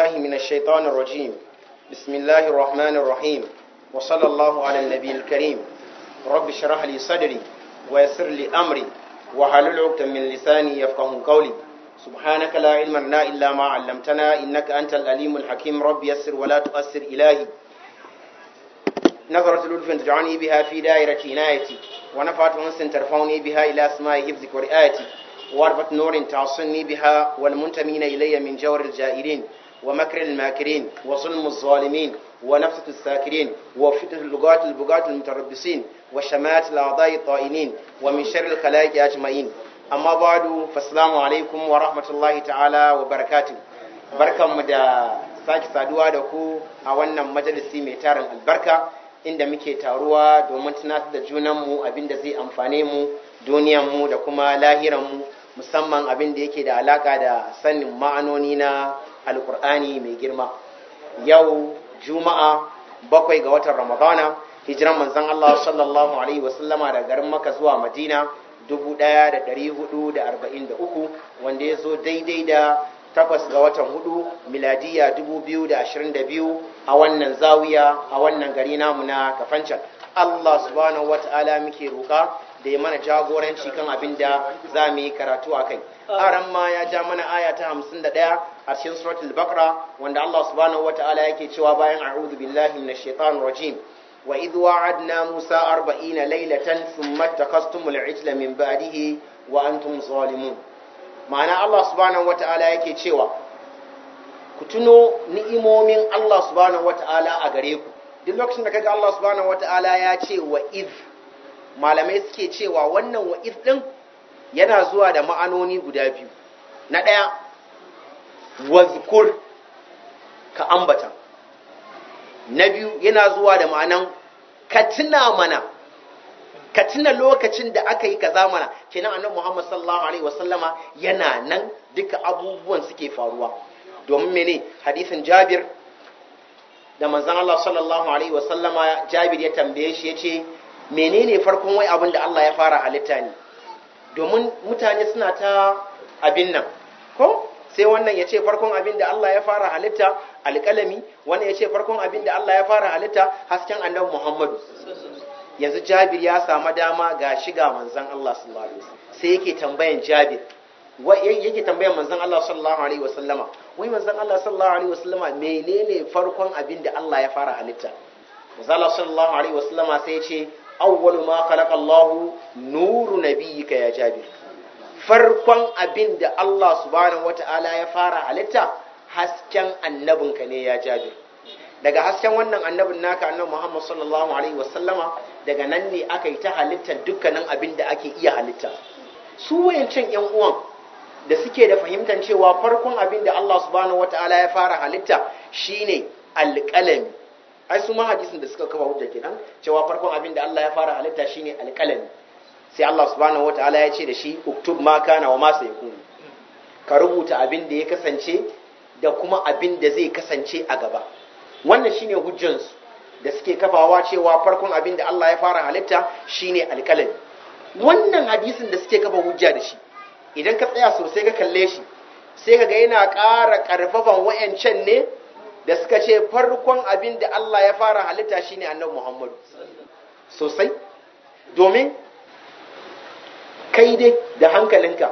بالله من الشيطان الرجيم بسم الله الرحمن الرحيم وصلى الله على النبي الكريم رب اشرح لي صدري ويسر لي أمري وحلل عقدة من لساني يفقه قولي سبحانك لا علم لنا إلا ما علمتنا إنك أنت الأليم الحكيم رب يسر ولا تؤثر إلهي نظرة لطف تجعلني بها في دائرة عنايتي ونفعت أنس ترفعني بها إلى أسماء حفظك ورئايتي واربط نور تعصني بها والمنتمين إلي من جور الجائرين ومكر الماكرين وظلم الظالمين ونفسة الساكرين وفتنة اللغات البغاة المتربصين وشمات الأعضاء الطائنين ومن شر الخلائق أجمعين أما بعد فالسلام عليكم ورحمة الله تعالى وبركاته بركة مدى sake saduwa da ku a wannan majalisi mai tarin albarka inda muke taruwa domin tunatar da junanmu abin da zai amfane mu duniyanmu da kuma lahiranmu musamman abin da yake da alaka da sanin ma'anoni na alkur'ani mai girma yau juma'a bakwai ga watan ramadana hijiran manzon Allah sallallahu alaihi wasallama da garin maka zuwa madina 1443 wanda ya zo daidai da takwas ga watan hudu miladiya 2022 a wannan zawiya a wannan gari namu na kafancan Allah subhanahu wata'ala muke roƙa da ya mana jagoranci kan abin da za mu yi karatu a kai aran ma ya ja mana aya ta 51 a cikin suratul baqara wanda Allah subhanahu wata'ala yake cewa bayan a'udhu billahi minash shaitanir rajim wa idh wa'adna musa 40 laylatan thumma takastumul ijla min ba'dihi wa antum zalimun ma'ana Allah subhanahu wata'ala yake cewa ku tuno ni'imomin Allah subhanahu wata'ala a gare ku duk lokacin da kaga Allah subhanahu wata'ala ya ce wa iz malamai suke cewa wannan wa iz din yana zuwa da ma'anoni guda biyu na ɗaya wazkur ka ambata na biyu yana zuwa da ma'anan ka tuna mana ka tuna lokacin da aka yi kaza mana kenan annabi Muhammad sallallahu alaihi wasallama yana nan duka abubuwan suke faruwa domin mene hadisin Jabir da manzon Allah sallallahu alaihi wasallama Jabir ya tambaye shi yace menene farkon wai abin da Allah ya fara halitta ne domin mutane suna ta abin nan ko sai wannan ya ce farkon abin da Allah ya fara halitta alƙalami wannan ya ce farkon abin da Allah ya fara halitta hasken annabi Muhammadu yanzu Jabir ya samu dama ga shiga manzon Allah sallallahu alaihi wasallam sai yake tambayan Jabir yake tambayan manzon Allah sallallahu alaihi wasallama wai manzon Allah sallallahu alaihi wasallama menene farkon abin da Allah ya fara halitta manzon Allah sallallahu alaihi wasallama sai ya ce awwalu ma khalaqa Allah nuru nabiyyika ya Jabir farkon abin da Allah subhanahu wata'ala ya fara halitta hasken annabinka ne ya Jabir daga hasken wannan annabin naka annabi Muhammad sallallahu alaihi wasallama daga nan ne aka yi ta halittar dukkanin abin da ake iya halitta su wayancin yan uwan da suke da fahimtar cewa farkon abin da Allah subhanahu wata'ala ya fara halitta shine alƙalami ai su ma hadisin da suka kafa hujja kenan cewa farkon abin da Allah ya fara halitta shine alƙalami sai Allah subhanahu wataala ya ce da shi uktub ma kana wa ma sayakun ka rubuta abin da ya kasance da kuma abin da zai kasance a gaba wannan shine hujjansu da suke kafawa cewa farkon abin da Allah ya fara halitta shine alƙalami wannan hadisin da suke kafa hujja da shi idan ka tsaya sosai ka kalle shi sai ka ga yana ƙara ƙarfafan wayancan ne da suka ce farkon abin da Allah ya fara halitta shine annabi Muhammadu sosai domin kai dai da hankalinka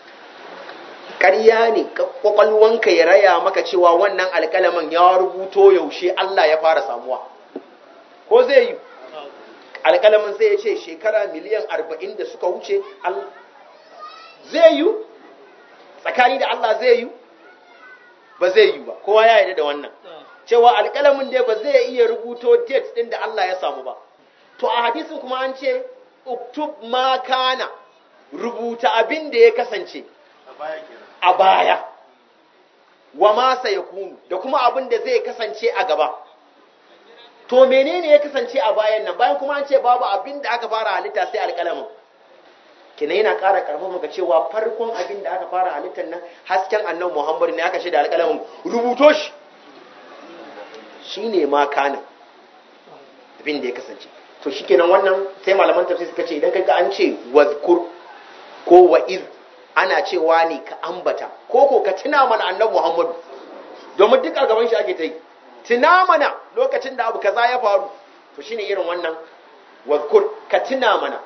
ƙarya ne ƙwaƙwalwanka ya raya maka cewa wannan alƙalamin ya rubuto yaushe Allah ya fara samuwa ko zai yi alƙalamin sai ya ce shekara miliyan arba'in da suka wuce zai yi tsakani da Allah zai yi ba zai yi ba kowa ya yarda da wannan cewa alƙalamin dai ba zai iya rubuto date ɗin da Allah ya samu ba to a hadisin kuma an ce uktub ma kana rubuta abin da ya kasance a baya wa ma sayakunu da kuma abin da zai kasance a gaba to menene ya kasance a bayan nan bayan kuma an ce babu abin da aka fara halitta sai alƙalamin kina yana ƙara ƙarfafa maka cewa farkon abin da aka fara halittar nan hasken annabi Muhammad ne aka shaida alƙalamin rubuto shi shine ma kana abin da ya kasance to shikenan wannan sai malaman tafsir suka ce idan kaga an ce wazkur ko wa'iz ana cewa ne ka ambata ko ko ka tuna mana annabi Muhammadu domin duk a gaban shi ake ta yi tuna mana lokacin da abu kaza ya faru to shine irin wannan wadkur ka tuna mana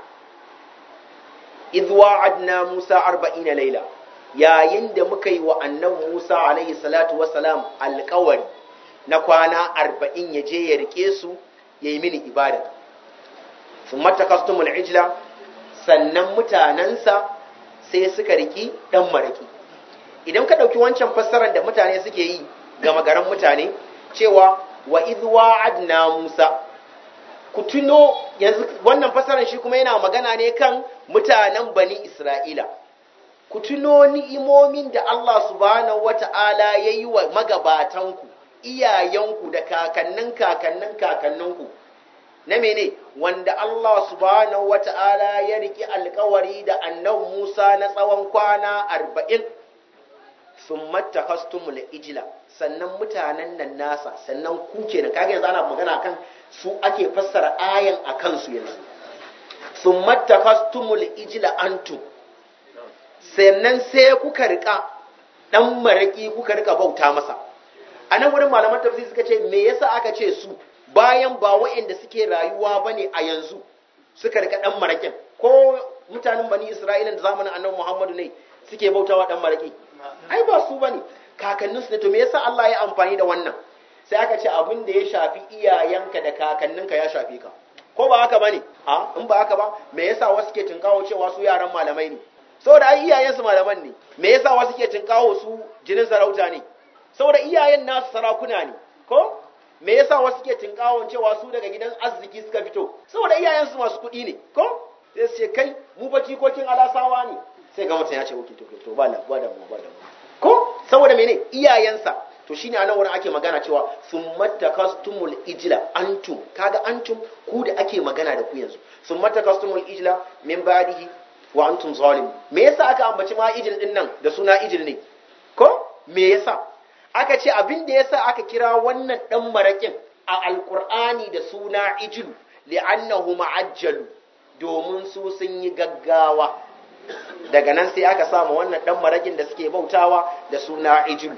idh wa'adna Musa 40 laila yayin da muka yi wa annabi Musa alaihi salatu wassalam alƙawari na kwana 40 ya je ya rike su yayi mini ibada thumma takastumul ijla sannan mutanansa sai suka riki dan maraki idan ka dauki wancan fassarar da mutane suke yi ga magaran mutane cewa wa idh wa'adna Musa ku tuno yanzu wannan fasarar shi kuma yana magana ne kan mutanen bani Isra'ila. Ku tuno ni'imomin da Allah subhanahu wata'ala ya yi wa magabatanku, iyayenku da kakannin kakannin kakanninku. Na mene, wanda Allah subhanahu wata'ala ya riki alkawari da annan Musa na tsawon kwana arba'in, sun matakastumul ijila, sannan mutanen nan nasa, sannan ku kenan, kaga yanzu ana magana kan su ake fassara ayan a kansu yanzu sun matakastumul ijila antum sannan sai kuka rika dan maraki kuka rika bauta masa a nan wurin malaman tafsir suka ce me yasa aka ce su bayan ba waɗanda suke rayuwa bane a yanzu suka rika dan marakin ko mutanen bani isra'ila da zamanin annabi muhammadu ne suke bautawa dan maraki ai ba su bane kakanninsu ne to me yasa Allah ya amfani da wannan sai aka ce abin da ya shafi iyayenka da kakanninka ya shafi ka ko ba haka bane a in ba haka ba me yasa wasu ke tinkawo cewa su yaran malamai ne saboda ai iyayensu malaman ne me yasa wasu ke tinkawo su jinin sarauta ne saboda iyayen nasu sarakuna ne ko me yasa wasu ke tinkawo cewa su daga gidan arziki suka fito saboda iyayensu masu kuɗi ne ko sai su ce kai mu ba jikokin alasawa ne sai ga mutum ya ce to to ba la ba da mu ba da mu ko saboda mene iyayensa to shine anan wurin ake magana cewa summatakastumul ijla antum kaga antum ku da ake magana da ku yanzu summatakastumul ijla min ba'dihi wa antum zalim me yasa aka ambaci ma ijil din nan da suna ijil ne ko me yasa aka ce abin da yasa aka kira wannan dan marakin a alqur'ani da suna ijil li'annahu ma'ajjalu domin su sun yi gaggawa daga nan sai aka samu wannan dan marakin da suke bautawa da suna ijilu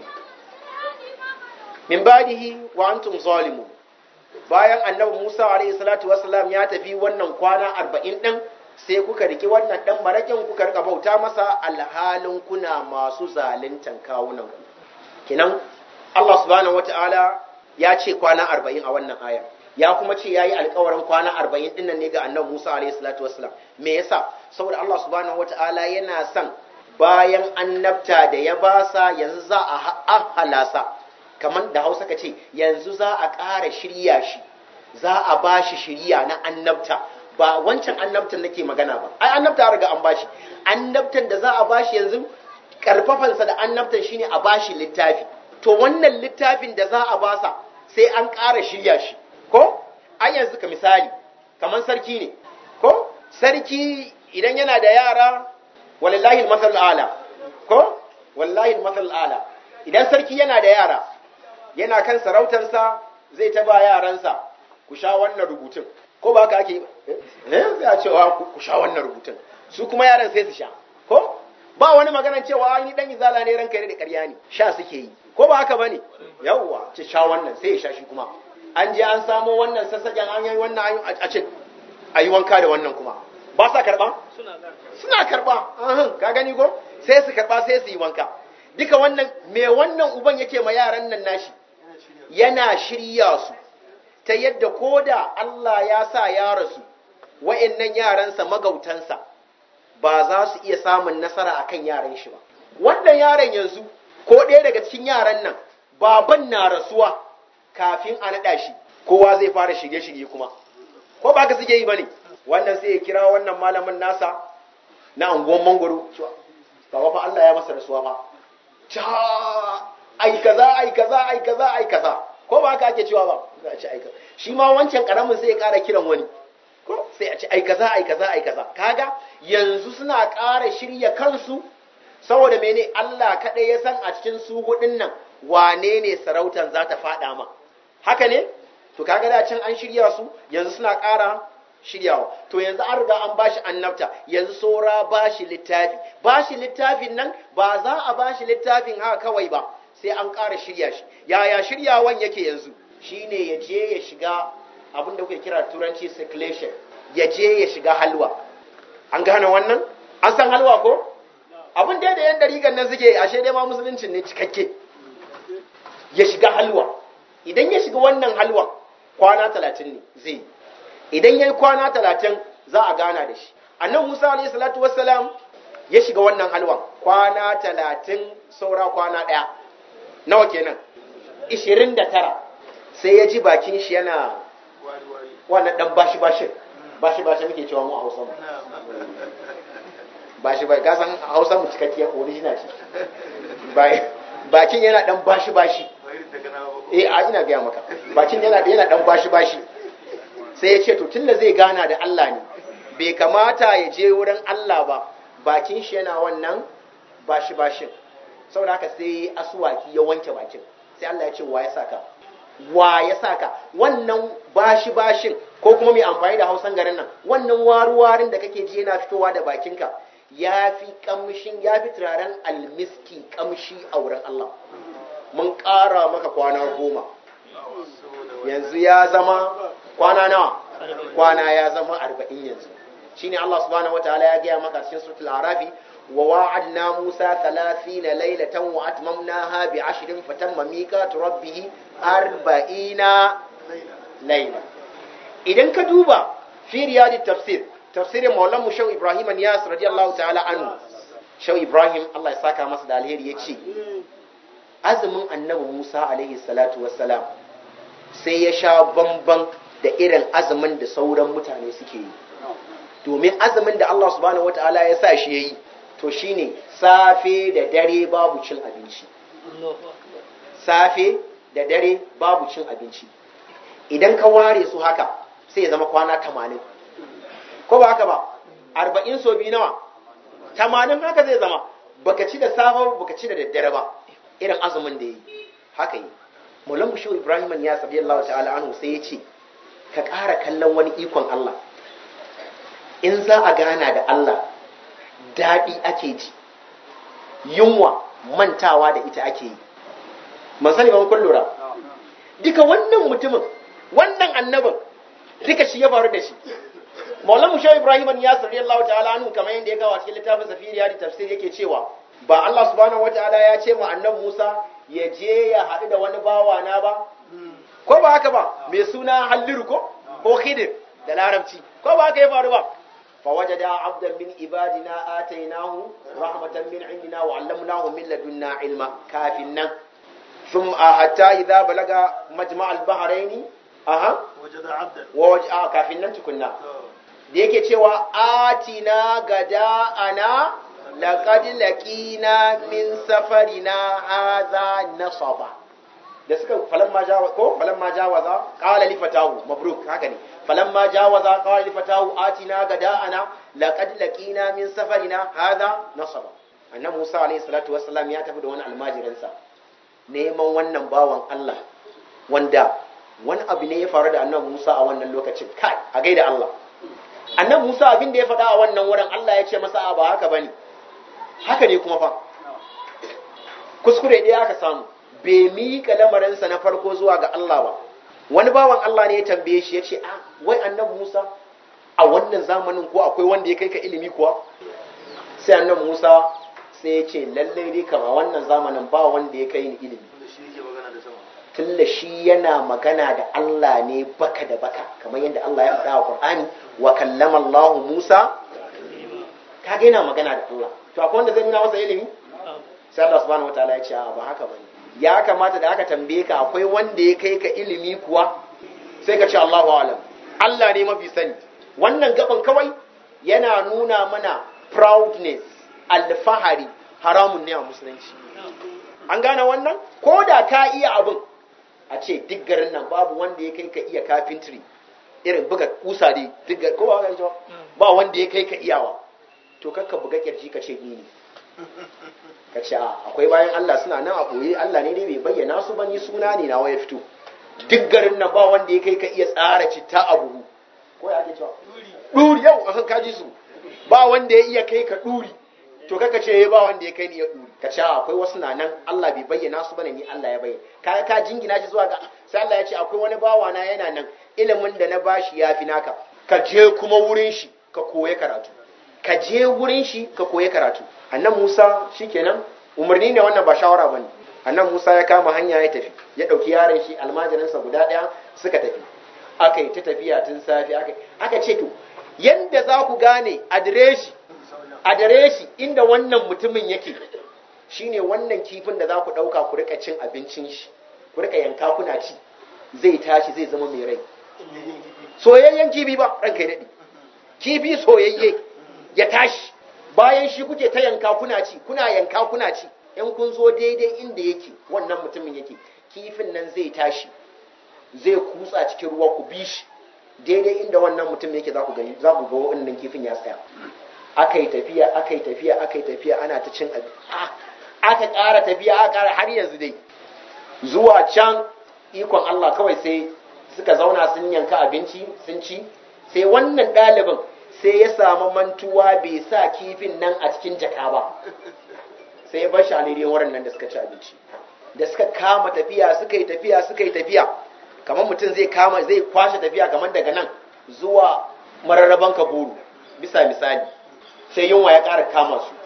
min badihi wa antum zalimun bayan annabi Musa alayhi salatu wassalam ya tafi wannan kwana 40 din sai kuka riki wannan dan marakin kuka rika bauta masa alhalin kuna masu zaluntan kawunan ku kinan Allah subhanahu wataala ya ce kwana 40 a wannan aya ya kuma ce yayi alƙawarin kwana 40 din nan ne ga annabi Musa alayhi salatu wassalam me yasa saboda Allah subhanahu wataala yana son bayan annabta da ya basa yanzu za a halasa kamar da hausa ka ce yanzu za a ƙara shirya shi za a ba shi shirya na annabta ba wancan annabtan nake magana ba ai annabta riga an bashi annabtan da za a bashi yanzu karfafansa da annabtan shine a bashi littafi to wannan littafin da za a basa sai an ƙara shirya shi ko ai yanzu ka misali kamar sarki ne ko sarki idan yana da yara walillahi al ala ko wallahi al ala idan sarki yana da yara yana kan sarautarsa zai taba yaransa ku sha wannan rubutun ko ba ka ake eh sai a cewa ku sha wannan rubutun su kuma yaran sai su sha ko ba wani maganar cewa ni dan izala ne ranka ne da ƙarya ne sha suke yi ko ba haka bane yawwa ce sha wannan sai ya sha shi kuma an je an samo wannan sassaƙen an yi wannan a ce a yi wanka da wannan kuma ba sa karɓa suna karɓa ka gani ko sai su karɓa sai su yi wanka duka wannan me wannan uban yake ma yaran nan nashi yana shirya su ta yadda ko da Allah ya sa ya rasu wa'annan yaransa magautansa ba za su iya samun nasara akan yaran shi ba wannan yaran yanzu ko ɗaya daga cikin yaran nan baban na rasuwa kafin a naɗa shi kowa zai fara shige-shige kuma ko ba ka suke yi ba ne wannan sai ya kira wannan malamin nasa na anguwan mangoro ba fa Allah ya masa rasuwa ba ta ai kaza ai kaza ai kaza ai kaza ko ba haka ake cewa ba za a ci ai kaza shi ma wancan karamin sai ya ƙara kiran wani ko sai a ci ai kaza ai kaza ai kaza kaga yanzu suna ƙara shirya kansu saboda mene Allah kaɗai ya san a cikin su hudun nan wane ne sarautan za ta faɗa ma haka ne to kaga da can an shirya su yanzu suna ƙara shiryawa to yanzu an riga an bashi annabta yanzu saura bashi littafi bashi littafin nan ba za a bashi littafin haka kawai ba sai an ƙara shirya shi yaya shiryawan yake yanzu shine ya je ya shiga abin da kuke kira turanci circulation ya je ya shiga halwa an gane wannan an san halwa ko abin da yan dariƙan nan suke ashe dai ma musuluncin ne cikakke ya shiga halwa idan ya shiga wannan halwa kwana talatin ne zai idan ya yi kwana talatin za a gana da shi annan musa alayhi salatu wassalam ya shiga wannan halwan kwana talatin saura kwana ɗaya nawa kenan ishirin da tara sai ya ji bakin shi yana wannan ɗan bashi bashin bashi bashi muke cewa mu a hausa mu bashi bai gasan hausa mu cikakkiyar original ce bakin yana ɗan bashi bashi eh a ina gaya maka bakin yana yana ɗan bashi bashi sai ya ce to tunda zai gana da Allah ne bai kamata ya je wurin Allah ba bakin shi yana wannan bashi bashin saboda haka sai asuwaki ya wanke bakin sai Allah ya ce wa ya saka wa ya saka wannan bashi bashin ko kuma mai amfani da hausan garin nan wannan waruwarin da kake ji yana fitowa da bakinka ya fi kamshin ya fi turaren almiski kamshi a wurin Allah mun ƙara maka kwana goma yanzu ya zama kwana nawa kwana ya zama arba'in yanzu shine Allah subhanahu wataala ya gaya maka cikin suratul arafi wa wa'adna Musa 30 laylatan wa atmamnaha bi 'ashrin fatamma miqatu rabbih 40 layla idan ka duba fi riyadit tafsir tafsirin maulan mu shau Ibrahim Niyas radiyallahu ta'ala anhu shau Ibrahim Allah ya saka masa da alheri yace azumin annabi Musa alaihi salatu wassalam sai ya sha bamban da irin azumin da sauran mutane suke yi domin azumin da Allah subhanahu wataala ya sa shi yayi to shine safe da dare babu cin abinci safe da dare babu cin abinci idan ka ware su haka sai ya zama kwana 80 ko ba haka ba 40 so biyu nawa 80 haka zai zama baka ci da safe baka ci da daddare ba irin azumin da yi haka yi Maulan Bushu Ibrahim ya sabi Allah ta'ala anhu sai ya ce ka ƙara kallon wani ikon Allah in za a gana da Allah daɗi ake ji yunwa mantawa da ita ake yi man sani ban kun lura duka wannan mutumin wannan annabin duka shi ya faru da shi Maulan Bushu Ibrahim ya sabi Allah ta'ala anhu kamar yadda ya gawa cikin littafin Safiriya da tafsir yake cewa ba Allah subhanahu wataala ya ce ma annabi Musa ya je ya haɗu da wani bawa na ba ko ba haka ba mai suna halliru ko ko khidir da larabci ko ba haka ya faru ba fa wajada abdan min ibadina atainahu rahmatan min indina wa 'allamnahu min ladunna ilma kafin nan ثم حتى إذا بلغ مجمع البحرين أها وجد عبدا ووجه kafin nan tukunna da yake cewa atina gada ana laqad laqina min safarina hadha nasaba da suka falamma jawa ko falamma jawaza qala li fatahu mabruk haka ne falamma jawaza qala li fatahu atina gada ana laqad laqina min safarina hadha nasaba annabi Musa alayhi salatu wassalam ya tafi da wani almajirinsa neman wannan bawan Allah wanda wani abu ne ya faru da annabi Musa a wannan lokacin kai a gaida Allah annabi Musa abin da ya faɗa a wannan wurin Allah ya ce masa ba haka bane haka ne kuma fa kuskure ɗaya aka samu bai miƙa lamarinsa na farko zuwa ga Allah ba wani bawan Allah ne ya tambaye shi ya ce a wai annabi Musa a wannan zamanin ko akwai wanda ya kai ka ilimi kuwa sai annabi Musa sai ya ce lallai dai kama wannan zamanin ba wanda ya kai ni ilimi wanda shi yake magana da sama tunda shi yana magana da Allah ne baka da baka kamar yadda Allah ya faɗa a Qur'ani wa kallama Allah Musa kaga yana magana da Allah to akwai wanda zai nuna masa ilimi sai Allah subhanahu wataala ya ce a ba haka bane ya kamata da aka tambaye ka akwai wanda ya kai ka ilimi kuwa sai ka ce Allahu alam Allah ne mafi sani wannan gaban kawai yana nuna mana proudness alfahari haramun ne a musulunci an gane wannan ko da ka iya abin a ce duk garin nan babu wanda ya kai ka iya carpentry irin buga kusa dai duk gar- ko ba ka cewa ba wanda ya kai ka iyawa to kakka buga kirji ka ce ni ne ka ce a akwai bayan Allah suna nan a ɓoye Allah ne dai bai bayyana su ba ni suna ne nawa ya fito duk garin nan ba wanda ya kai ka iya tsara citta a buhu ko ya ake cewa ɗuri yau a kaji su ba wanda ya iya kai ka ɗuri to kaka ce ba wanda ya kai ni ya duri ka ce akwai wasu na nan Allah bai bayyana su bane ni Allah ya bayyana kaga ka jingina shi zuwa ga sai Allah ya ce akwai wani bawa na yana nan ilimin da na bashi yafi naka ka je kuma wurin shi ka koya karatu ka je wurin shi ka koya karatu annan Musa shikenan umarni ne wannan ba shawara bane annan Musa ya kama hanya ya tafi ya dauki yaron shi almajirinsa guda daya suka tafi aka yi ta tafiya tun safi aka aka ce to yanda za ku gane adireshi adireshi inda wannan mutumin yake shine wannan kifin da za ku dauka ku rika cin abincin shi ku rika yanka kuna ci zai tashi zai zama mai rai soyayyen kifi ba ranka ya daɗe kifi soyayye ya tashi bayan shi kuke ta yanka kuna ci kuna yanka kuna ci in kun zo daidai inda yake wannan mutumin yake kifin nan zai tashi zai kutsa cikin ruwa ku bi shi daidai inda wannan mutum yake za ku gani za ku ga wannan kifin ya tsaya aka yi tafiya aka yi tafiya aka yi tafiya ana ta cin abin aka ƙara tafiya aka ƙara har yanzu dai zuwa can ikon Allah kawai sai suka zauna sun yanka abinci sun ci sai wannan ɗalibin sai ya samu mantuwa bai sa kifin nan a cikin jaka ba sai ya bar shi a daidai wurin nan da suka ci abinci da suka kama tafiya suka yi tafiya suka yi tafiya kamar mutum zai kama zai kwashe tafiya kamar daga nan zuwa mararraban kaburu bisa misali sai yunwa ya ƙara kama su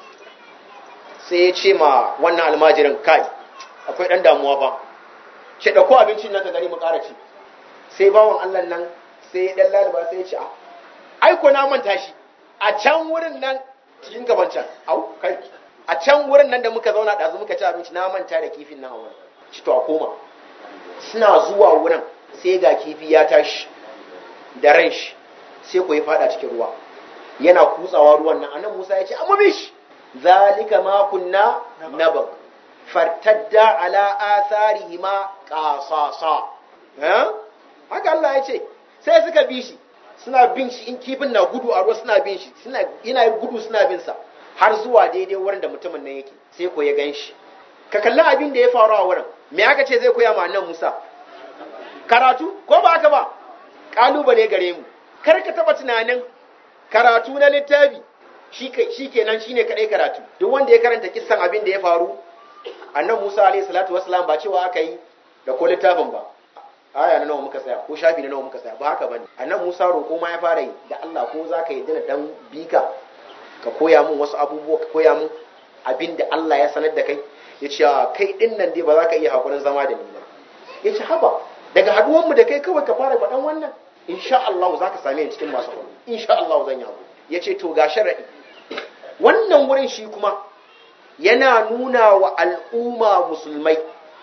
sai ya ce ma wannan almajirin kai akwai ɗan damuwa ba ce ɗauko abincin nan ka gani mu ƙara ci sai bawan Allah nan sai ya ɗan laliba sai ya ce aiko na manta shi a can wurin nan cikin gaban can au kai a can wurin nan da muka zauna ɗazu muka ci abinci na manta da kifin nan a wurin ci to a koma suna zuwa wurin sai ga kifi ya tashi da ran shi sai ku yi fada cikin ruwa yana kutsawa ruwan nan anan Musa ya ce amma bish zalika ma kunna nabag fartadda ala atharihima qasasa eh haka Allah ya ce sai suka bi shi suna bin shi in kifin na gudu a ruwa suna bin shi suna yana gudu suna bin sa har zuwa daidai wurin da mutumin nan yake sai ko ya gan shi ka kalli abin da ya faru a wurin me aka ce zai koya ma annan Musa karatu ko ba haka ba kalubale gare mu kar ka taba tunanin karatu na littafi shi kenan shine kadai karatu duk wanda ya karanta kissan abin da ya faru annan Musa alaihi salatu wassalam ba cewa aka yi da ko littafin ba aya na nawa muka tsaya ko shafi na nawa muka tsaya ba haka bane annan Musa roƙo ma ya fara yi da Allah ko zaka yi dana dan bika ka koya mun wasu abubuwa ka koya mun abin da Allah ya sanar da kai ya ce kai din nan dai ba za ka iya hakurin zama da ni ba ya ce haba daga haduwan mu da kai kawai ka fara faɗan wannan insha Allah za ka same ni cikin masu hakuri insha Allah zan yi hakuri ya ce to ga sharadi wannan wurin shi kuma yana nuna wa al'umma musulmai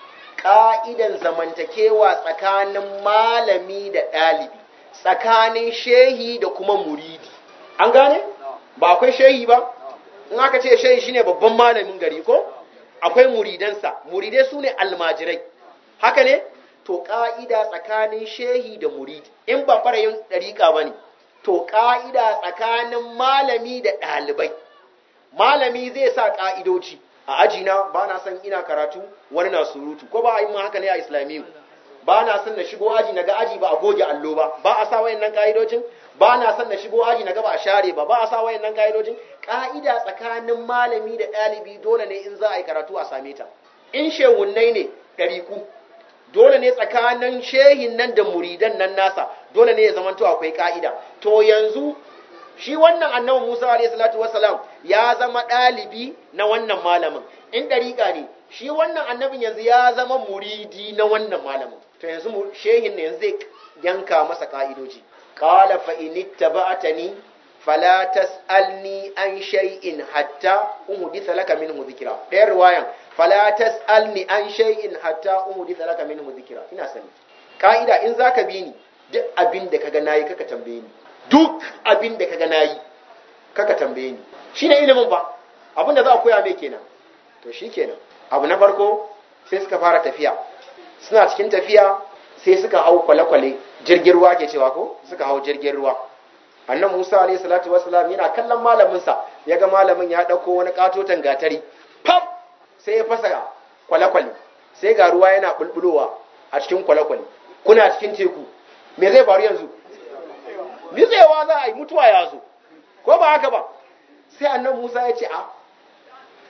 ƙa'idan zamantakewa tsakanin malami da ɗalibi tsakanin shehi da kuma muridi an gane ba akwai shehi ba in aka ce shehi shine babban malamin gari ko akwai muridansa muridai su ne almajirai haka ne to ƙa'ida tsakanin shehi da muridi in ba farayin ɗariƙa ba ne to ƙa'ida tsakanin malami da ɗalibai malami zai sa ƙa'idoci a ajina ba na son ina karatu wani na surutu ko ba a yi haka ne a islamiyu ba na son na shigo aji na ga aji ba a goge allo ba ba a sa wayannan ƙa'idocin ba na son na shigo aji na ga ba a share ba ba a sa wayannan ƙa'idocin ƙa'ida tsakanin malami da ɗalibi dole ne in za a yi karatu a same ta in shehunnai ne ɗariku dole ne tsakanin shehin nan da muridan nan nasa dole ne ya zamanto akwai ka'ida to yanzu shi wannan annabi Musa alayhi salatu wassalam ya zama ɗalibi na wannan malamin in dariƙa ne shi wannan annabin yanzu ya zama muridi na wannan malamin to yanzu shehin ne yanzu zai yanka masa ka'idoji qala fa in ittaba'tani fala tas'alni an shay'in hatta uhditha laka minhu dhikra ɗayan riwayan fala tas'alni an shay'in hatta uhditha laka minhu dhikra ina sani ka'ida in zaka bi ni duk abin da kaga nayi kaka tambaye ni duk abin da kaga nayi kaka tambaye ni shine ilimin ba abin da za a koya mai kenan to shikenan abu na farko sai suka fara tafiya suna cikin tafiya sai suka hau kwale-kwale jirgin ruwa ke cewa ko suka hau jirgin ruwa annan musa alayhi salatu wasalam yana kallon malaminsa ya ga malamin ya ɗauko wani katotan gatari pam sai ya fasa kwale-kwale sai ga ruwa yana bulbulowa a cikin kwale-kwale kuna cikin teku me zai faru yanzu nitsewa za a yi mutuwa ya zo ko ba haka ba sai annan musa ya ce a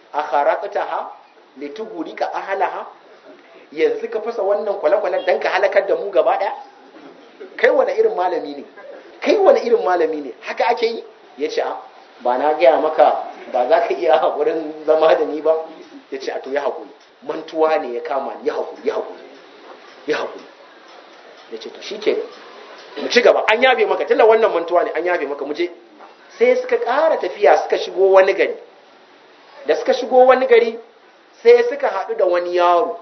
a kharaqtaha litugurika ahlaha yanzu ka fasa wannan kwale-kwalen dan ka halakar da mu gaba daya kai wani irin malami ne kai wani irin malami ne haka ake yi ya ce a ba na gaya maka ba za ka iya haƙurin zama da ni ba ya ce a to ya haƙuri mantuwa ne ya kama ya haƙuri ya haƙuri ya haƙuri ya ce to shi ke mu ci gaba an yabe maka tilla wannan mantuwa ne an yabe maka mu je sai suka ƙara tafiya suka shigo wani gari da suka shigo wani gari sai suka haɗu da wani yaro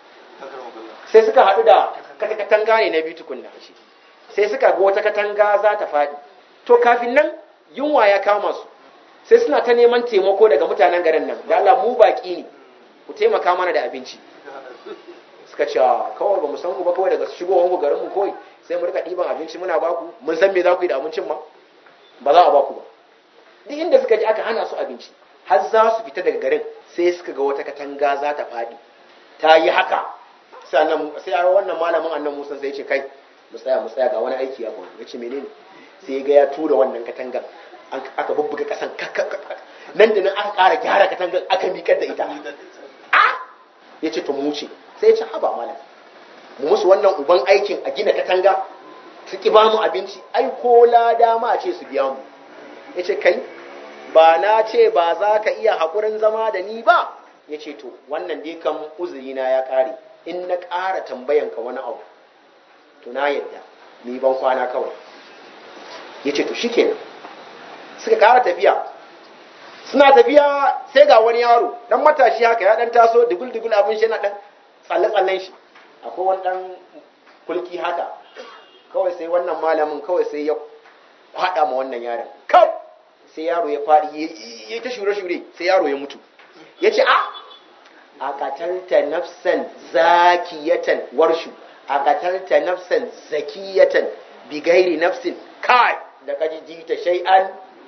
sai suka haɗu da katanga ne na biyu tukunna shi sai suka ga wata katanga za ta faɗi to kafin nan yunwa ya kama su sai suna ta neman taimako daga mutanen garin nan da Allah mu baƙi ne ku taimaka mana da abinci suka ce kawai ba mu san ku ba kawai daga shigowar ku garin mu kawai sai mu rika ɗiban abinci muna baku mun san me za ku yi da abincin ma ba za a baku ba duk inda suka ji aka hana su abinci har za su fita daga garin sai suka ga wata katanga za ta faɗi ta yi haka sai wannan malamin annan musan sai ce kai mu tsaya mu tsaya ga wani aiki ya faru ya ce menene sai ga ya tura wannan katangar aka bubbuga kasan nan da nan aka ƙara gyara katangar aka miƙar da ita a ya ce to mu ce sai ya ce haba malam mu musu wannan uban aikin a gina katanga su ki ba mu abinci ai ko lada ma ce su biya mu ya ce kai ba na ce ba za ka iya haƙurin zama da ni ba ya ce to wannan dai kan uzurina ya ƙare in na ƙara tambayanka wani abu to na yadda ni ban kwana kawai ya ce to shi kenan suka ƙara tafiya suna tafiya sai ga wani yaro dan matashi haka ya dan taso dugul-dugul abin shi na dan tsalle-tsallen shi akwai wani dan kulki haka kawai sai wannan malamin kawai sai ya kwaɗa ma wannan yaron kawai sai yaro ya faɗi ya ta shure-shure sai yaro ya mutu ya ce a a katalta nafsan zakiyatan warshu a katalta nafsan zakiyatan bigairi nafsin kai da kaji jita shay'an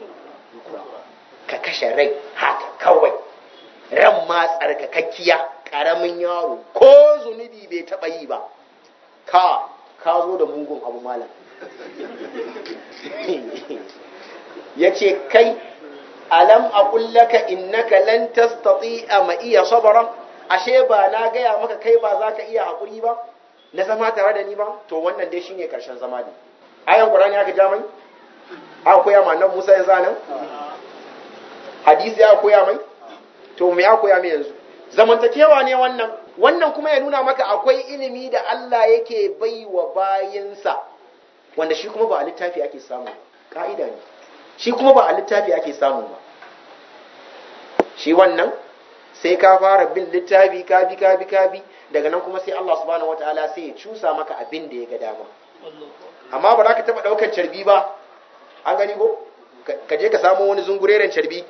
ka kashe rai haka kawai ran ma tsarkakakkiya karamin yaro ko zunubi bai taɓa yi ba ka ka zo da mugun abu malam ya ce kai alam a kullaka innaka lan tastati'a ma iya sabara ashe ba na gaya maka kai ba za ka iya haƙuri ba na zama tare da ni ba to wannan dai shine karshen zama ne ayan qur'ani aka ja mai aka koya ma annabi Musa yanzu nan hadisi ya koya mai to me ya koya mai yanzu zamantakewa ne wannan wannan kuma ya nuna maka akwai ilimi da Allah yake baiwa bayinsa wanda shi kuma ba a littafi ake samu ka'ida ne shi kuma ba a littafi ake samu ba shi wannan sai ka fara bin littafi ka bi ka bi ka bi daga nan kuma sai Allah subhanahu wataala sai ya cusa maka abin da ya ga dama amma ba za ka taba daukan carbi ba an gani ko ka je ka samu wani zungureren carbi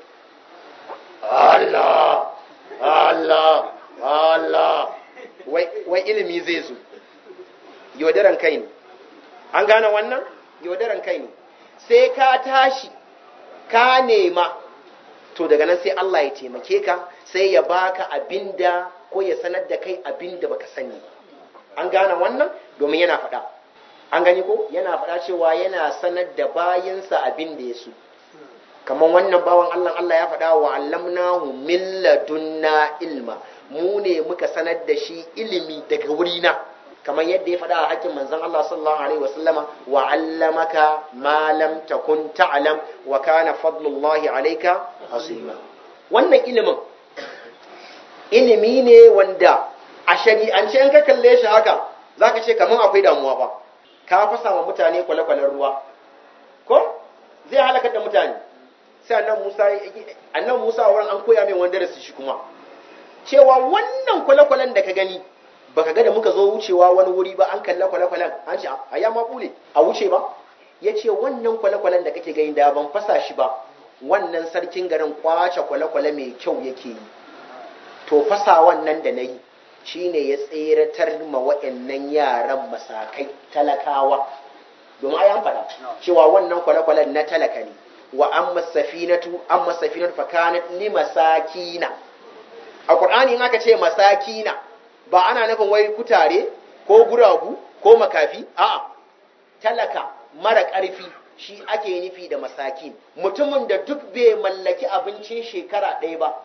Allah Allah Allah wai wai ilimi zai zo yaudaran kai ne an gane wannan yaudaran kai ne sai ka tashi ka nema to daga nan sai Allah ya taimake ka sai ya baka abinda ko ya sanar da kai abinda baka sani an gane wannan domin yana faɗa an gani ko yana faɗa cewa yana sanar da bayansa abin da ya so kamar wannan bawan Allah Allah ya faɗa wa allamnahu min ladunna ilma mu ne muka sanar da shi ilimi daga wurina kamar yadda ya faɗa a hakkin manzon Allah sallallahu alaihi wasallama wa allamaka ma lam takun ta'lam wa kana fadlullahi alayka azima wannan ilimin ilimi ne wanda a shari'ance in ka kalle shi haka zaka ce kamar akwai damuwa ba ka fasa wa mutane kwale-kwalen ruwa ko zai halakar da mutane sai annan Musa annan Musa wurin an koya mai wanda darasi shi kuma cewa wannan kwale-kwalen da ka gani baka ga da muka zo wucewa wani wuri ba an kalla kwale-kwalen an ce a ya ma bule a wuce ba ya ce wannan kwale-kwalen da kake gani da ban fasa shi ba wannan sarkin garin kwace kwale-kwale mai kyau yake yi to fasa wannan da na yi shine ya tseratar ma wa'annan yaran masakai talakawa domin ai an faɗa cewa wannan kwale-kwalen na talaka ne wa amma safinatu amma safinatu fa kanat li masakina a qur'ani in aka ce masakina ba ana nufin wai kutare ko guragu ko makafi a'a talaka mara ƙarfi shi ake nufi da masakin mutumin da duk bai mallaki abincin shekara ɗaya ba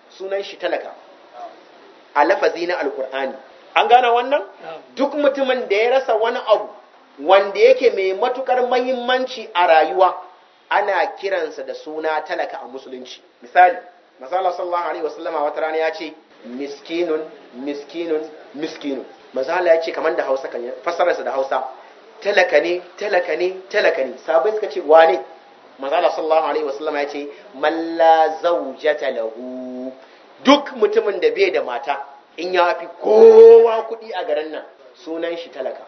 sunan shi talaka a lafazi na alkur'ani an gane wannan duk mutumin da ya rasa wani abu wanda yake mai matukar mahimmanci a rayuwa ana kiransa da suna talaka a musulunci misali masala sallallahu alaihi wasallama wata rana ya ce miskinun miskinun miskinun masala ya ce kamar da hausa kan fassararsa da hausa talaka ne talaka ne talaka ne sabai suka ce wane masala sallallahu alaihi wasallama ya ce malla zaujata lahu duk mutumin da bai da mata in ya fi kowa kuɗi a garin nan sunan shi talaka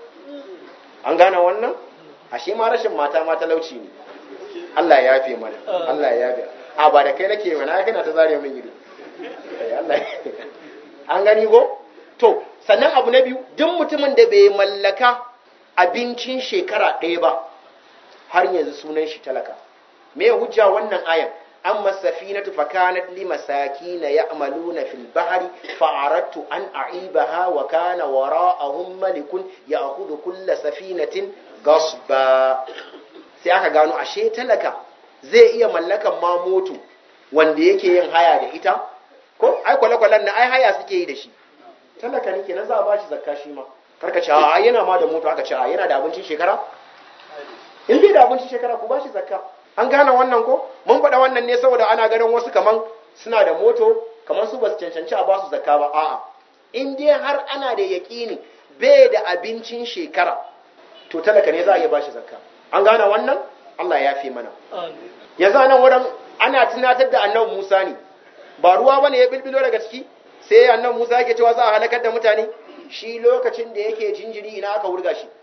an gane wannan ashe ma rashin mata ma talauci ne Allah ya yafe mana Allah ya yafe a ba da kai nake mana kana ta zare min ido Allah an gani go to sannan abu na biyu duk mutumin da bai mallaka abincin shekara ɗaya ba har yanzu sunan shi talaka me hujja wannan ayan amma safinatu fakanat limasakin ya'maluna fil bahri fa'aradtu an a'ibaha wa kana wara'ahum malikun ya'khudhu kull safinatin gasba sai aka gano ashe talaka zai iya mallakan ma moto wanda yake yin haya da ita ko ai kwale-kwalen na ai haya suke yi da shi talaka ne kenan za a bashi zakka shi ma karka ce a yana ma da moto aka ce a yana da abincin shekara in bai da abincin shekara ku bashi zakka an gane wannan ko mun faɗa wannan ne saboda ana ganin wasu kaman suna da moto kaman su ba su cancanci a basu zakka ba a'a in dai har ana da yaƙini bai da abincin shekara to talaka ne za a iya bashi zakka an gane wannan Allah ya fi mana yanzu nan wurin ana tunatar da annabi Musa ne ba ruwa bane ya bilbilo daga ciki sai annabi Musa yake cewa za a halakar da mutane shi lokacin da yake jinjiri ina aka wurga shi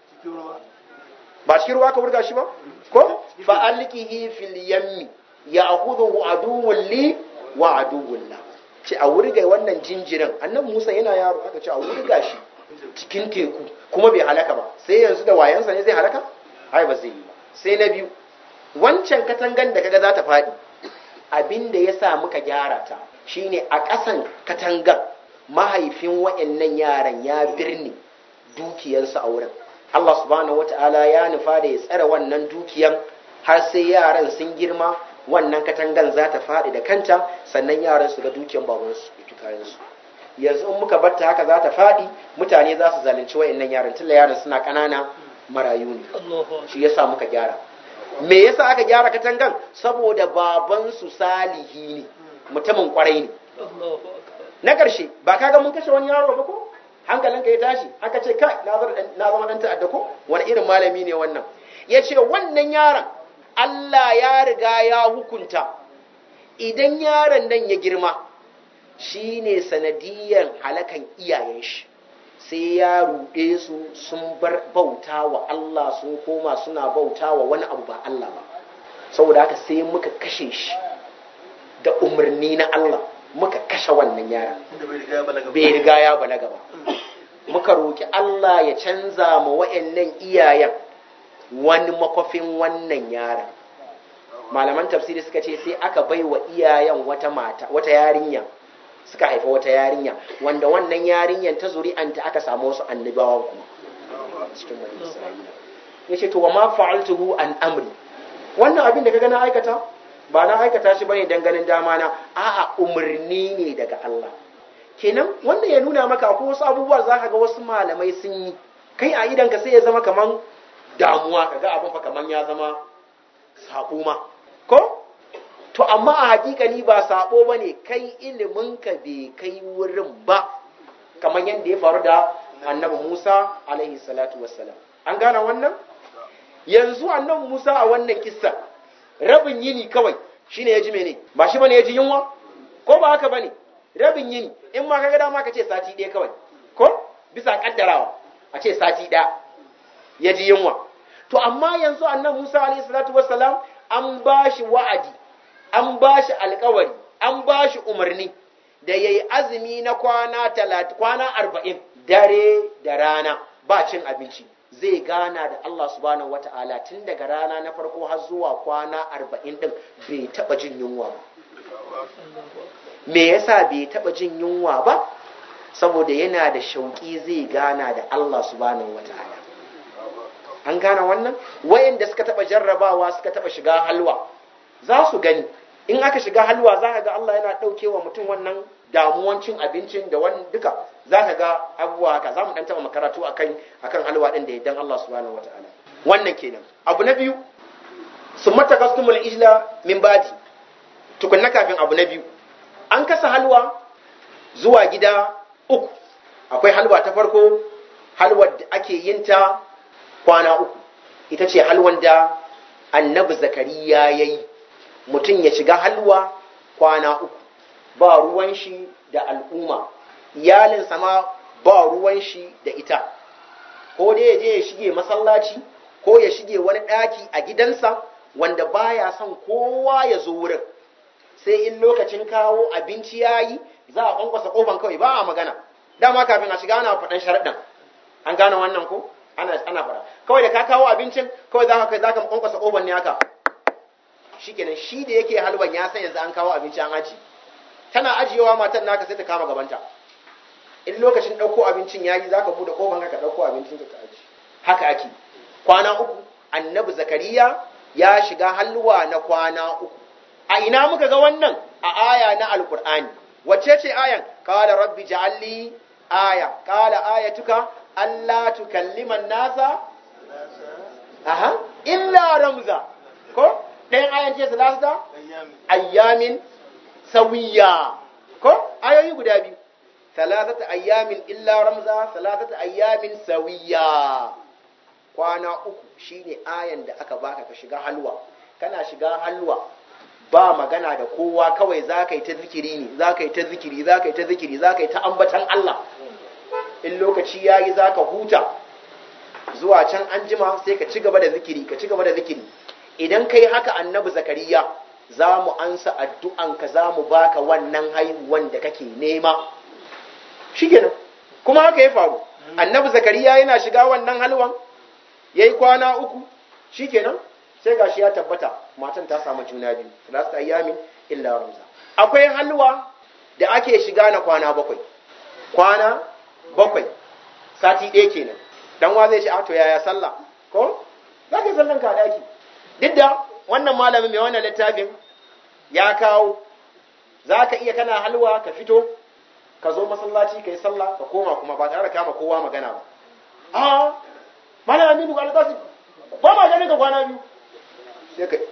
ba cikin ruwa aka wurga shi ba ko fa alqihi fil yammi ya'khudhu aduwwun li wa aduwwun la ce a wurga wannan jinjirin annabi Musa yana yaro aka ce a wurga shi cikin teku kuma bai halaka ba sai yanzu da wayansa ne zai halaka ai ba zai yi ba sai na biyu wancan katangan da kaga za ta faɗi abin da ya sa muka gyara ta shine a ƙasan katangan mahaifin wa'annan yaran ya birni dukiyarsu a wurin Allah subhanahu wata'ala ya nufa da ya tsare wannan dukiyan har sai yaran sun girma wannan katangan za ta faɗi da kanta sannan yaran su ga dukiyan babansu da kayansu yanzu in muka batta haka za ta faɗi mutane za su zalunci wa'annan yaran tunda yaran suna ƙanana marayu ne shi yasa muka gyara me yasa aka gyara katangan saboda babansu salihi ne mutumin kwarai ne na ƙarshe ba kaga mun kashe wani yaro ba ko hankalinka ya tashi aka ce kai na zama ɗan ta'adda ko wani irin malami ne wannan ya ce wannan yaron Allah ya riga ya hukunta idan yaron nan ya girma shi ne sanadiyyar halakan iyayen shi sai ya ruɗe su sun bar bauta wa Allah sun koma suna bauta wa wani abu ba Allah ba saboda haka sai muka kashe shi da umarni na Allah muka kashe wannan yaran bai riga ya balaga ba muka roki Allah ya canza ma wa'annan iyayen wani makwafin wannan yaran malaman tafsiri suka ce sai aka bai wa iyayen wata mata wata yarinya suka haifa wata yarinya wanda wannan yarinyan ta zuri'anta aka samu wasu annabawan kuma cikin wani isra'ila ya ce to wa ma fa'altuhu an amri wannan abin da ka na aikata ba na aikata shi bane dan ganin dama na a'a umarni ne daga Allah kenan wannan ya nuna maka ko wasu abubuwa za ka ga wasu malamai sun yi kai a idan ka sai ya zama kaman damuwa kaga abin fa kaman ya zama sabo ma ko to amma a hakikani ba sabo ba ne kai iliminka bai kai wurin ba kamar yadda ya faru da annabi musa alaihi salatu wassalam an gane wannan yanzu annabi musa a wannan kissa rabin yini kawai shine ya ji mene ba shi bane ya ji yunwa ko ba haka bane rabin yini in ma kaga dama ka ce sati ɗaya kawai ko bisa kaddarawa a ce sati ɗaya ya ji yunwa to amma yanzu annabi musa alaihi salatu wassalam an ba shi wa'adi an ba shi alkawari an ba shi umarni da ya yi azumi na kwana kwana arba'in dare da rana ba cin abinci zai gana da Allah subhanahu wa ta'ala tun daga rana na farko har zuwa kwana arba'in din bai taba jin yunwa ba me yasa bai taba jin yunwa ba saboda yana da shauƙi zai gana da Allah subhanahu wa ta'ala an gane wannan wayanda suka taba jarrabawa suka taba shiga halwa za su gani in aka shiga halwa za ka ga Allah yana ɗauke wa mutum wannan damuwan cin abincin da wani duka za ka ga abubuwa haka za mu ɗan taɓa makaratu akan akan halwa ɗin da yaddan Allah subhanahu wataala wannan kenan abu na biyu sun mata kastumul ijla min badi tukunna kafin abu na biyu an kasa halwa zuwa gida uku akwai halwa ta farko halwar da ake yin ta kwana uku ita ce halwan da annabi zakariya ya yi mutum ya shiga halwa kwana uku ba ruwan shi da al'umma iyalinsa ma ba ruwan shi da ita ko dai ya je ya shige masallaci ko ya shige wani ɗaki a gidansa wanda baya son kowa ya zo wurin sai in lokacin kawo abinci ya yi za a kwankwasa kofan kawai ba a magana dama kafin a shiga ana faɗan sharaɗin an gane wannan ko ana ana faɗa kawai da ka kawo abincin kawai za ka kai za ka kwankwasa kofan ne haka shikenan shi da yake halwan ya san yanzu an kawo abinci an aji tana ajiyewa matan naka sai ta kama gabanta in lokacin ɗauko abincin ya yi za ka buɗe kofan ka ɗauko abincin ka aji haka ake kwana uku annabi zakariya ya shiga halwa na kwana uku a ina muka ga wannan a aya na alkur'ani wacce ce ayan qala rabbi ja'alli aya qala ayatuka alla tukallima nasa aha illa ramza ko ɗayan ayan ce salasa ayyamin sawiya ko ayoyi guda biyu salasata ayyamin illa ramza salasata ayyamin sawiya kwana uku shine ayan da aka baka ka shiga halwa kana shiga halwa ba magana da kowa kawai za ka yi ta zikiri ne za ka yi ta zikiri za ka yi ta zikiri za ka yi ta ambatan Allah in lokaci ya yi za ka huta zuwa can an jima sai ka ci gaba da zikiri ka ci gaba da zikiri idan ka yi haka annabi zakariya za mu ansa addu'anka za mu baka wannan haihuwan da kake nema shi kenan kuma haka ya faru annabi zakariya yana shiga wannan halwan ya yi kwana uku shi kenan sai gashi ya tabbata matan ta samu juna biyu salasta ayyamin illa ramza akwai halwa da ake shiga na kwana bakwai kwana bakwai sati ɗaya kenan dan wa zai ce a to yaya sallah ko za ka yi sallan ka daki duk da wannan malamin mai wannan littafin ya kawo za ka iya kana halwa ka fito ka zo masallaci ka yi sallah ka koma kuma ba tare da kama kowa magana ba a malamin aminu alƙasir ba ma ganin ka kwana biyu sai ka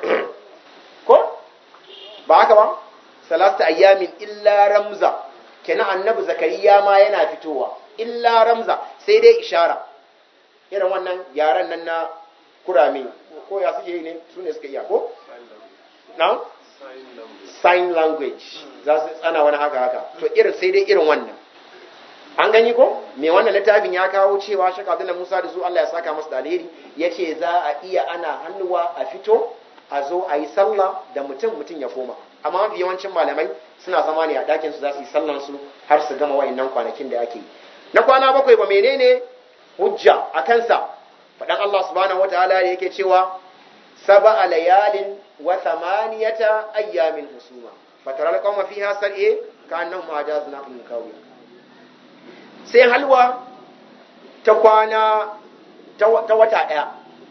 ko ba haka ba salasta ayyamin illa ramza kenan annabi zakariya ma yana fitowa illa ramza sai dai ishara irin wannan yaran nan na kurame ko ya suke yi ne su ne suka iya ko na sign language za su tsana wani haka haka to irin sai dai irin wannan an gani ko me wannan littafin ya kawo cewa shaka Abdullah Musa da su Allah ya saka masa da alheri yace za a iya ana hannuwa a fito a zo a yi sallah da mutum mutum ya koma amma mafi yawancin malamai suna zama ne a ɗakin su za su yi sallan su har su gama wayannan kwanakin da ake yi na kwana bakwai ba menene hujja a kansa faɗan Allah subhanahu wataala da yake cewa saba layalin wa thamaniyata ayyamin husuma fatara alqawma fiha sar'e ka annahum ajaz naqlin kawiya sai halwa ta kwana ta wata ɗaya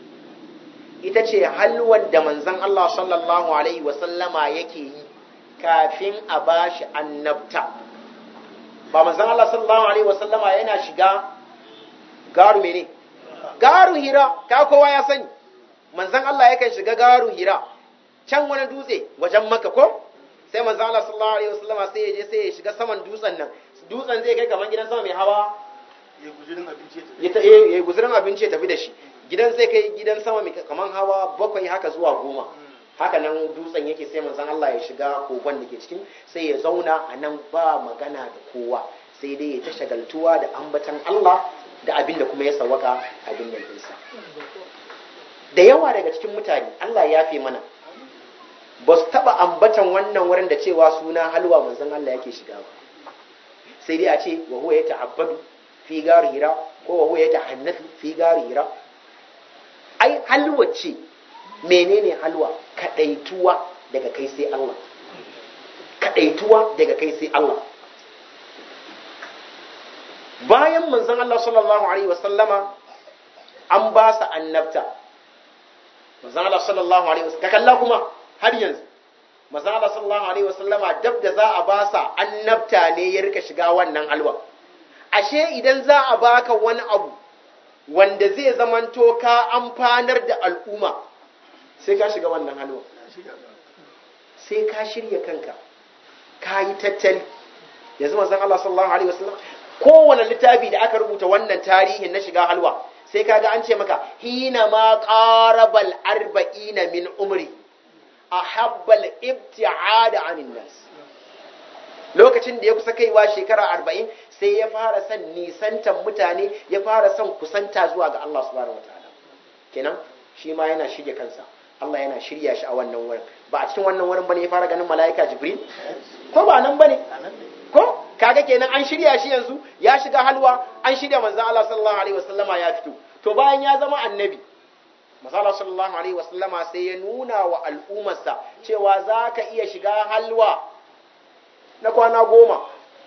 ita ce halwan da manzan Allah sallallahu Alaihi wasallama yake yi kafin a bashi annabta ba manzan Allah sallallahu Alaihi wasallama yana shiga garu mene garu hira ka kowa ya sani manzan Allah yakan shiga garu hira can wani dutse wajen maka ko sai manzan Allah sallallahu Alaihi wasallama sai ya je sai ya shiga saman dutsen nan dutsen zai kai kamar gidan sama mai hawa ya guzurin abinci ya tafi. ya ta- eh, ya guzurin abinci ya tafi da shi gidan zai kai gidan sama mai kamar hawa bakwai haka zuwa goma haka nan dutsen yake sai manzon Allah ya shiga kogon da ke cikin sai ya zauna a nan ba magana da kowa sai dai ya ta shagaltuwa da ambatan Allah da abin da kuma ya sawaka abin da ɗinsa da yawa daga cikin mutane Allah ya fi mana ba su taɓa ambatan wannan wurin da cewa suna halwa manzon Allah yake shiga ba sai dai a ce wa huwa ya ta'abbadu fi gari hira ko wa huwa ya tahannafi fi gari hira ai halwa ce menene halwa kadaituwa daga kai sai Allah kadaituwa daga kai sai Allah bayan manzon Allah sallallahu alaihi wasallama an ba sa annabta manzon Allah sallallahu alaihi wasallam ka kalla kuma har yanzu manzo Allah sallallahu alaihi wasallama dab da za a ba sa annabta ne ya rika shiga wannan halwa ashe idan za a baka wani abu wanda zai zamanto ka amfanar da al'umma sai ka shiga wannan halwa sai ka shirya kanka ka yi tattali yanzu manzon Allah sallallahu alaihi wasallam kowane littafi da aka rubuta wannan tarihin na shiga halwa sai kaga an ce maka hina ma qarabal arba'ina min umri ahabbal ibti'ada anin nas lokacin da ya kusa kaiwa shekara arba'in sai ya fara son nisantan mutane ya fara son kusanta zuwa ga Allah subhanahu wataala kenan shi ma yana shirya kansa Allah yana shirya shi a wannan wurin ba a cikin wannan wurin bane ya fara ganin mala'ika jibril ko ba nan bane ko kaga kenan an shirya shi yanzu ya shiga halwa an shirya manzo Allah sallallahu alaihi wasallama ya fito to bayan ya zama annabi manzo Allah sallallahu alaihi wasallama sai ya nuna wa al'ummarsa cewa zaka iya shiga halwa na kwana goma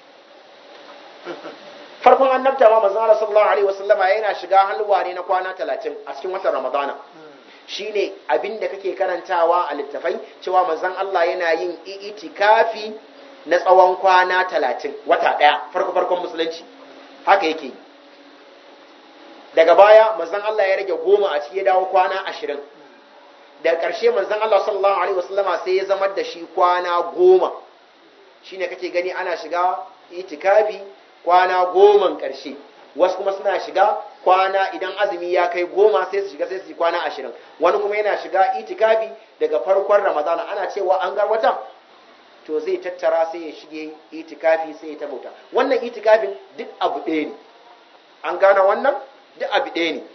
farkon annabta ma manzo Allah sallallahu alaihi wasallama yana shiga halwa ne na kwana 30 a cikin watan Ramadana shine abinda kake karantawa a littafai cewa manzon Allah yana yin itikafi na tsawon kwana talatin wata ɗaya farko farkon musulunci haka yake daga baya manzon Allah ya rage goma a ciki ya dawo kwana ashirin daga ƙarshe manzon Allah sallallahu alaihi wasallama sai ya zama da shi kwana goma shine kake gani ana shiga itikafi kwana goman ƙarshe wasu kuma suna shiga kwana idan azumi ya kai goma sai su shiga sai su yi kwana ashirin wani kuma yana shiga itikafi daga farkon ramadana ana cewa an gar wata to zai tattara sai ya shige itikafi sai ya tabauta wannan itikafin duk abu ɗaya ne an gane wannan duk abu ɗaya ne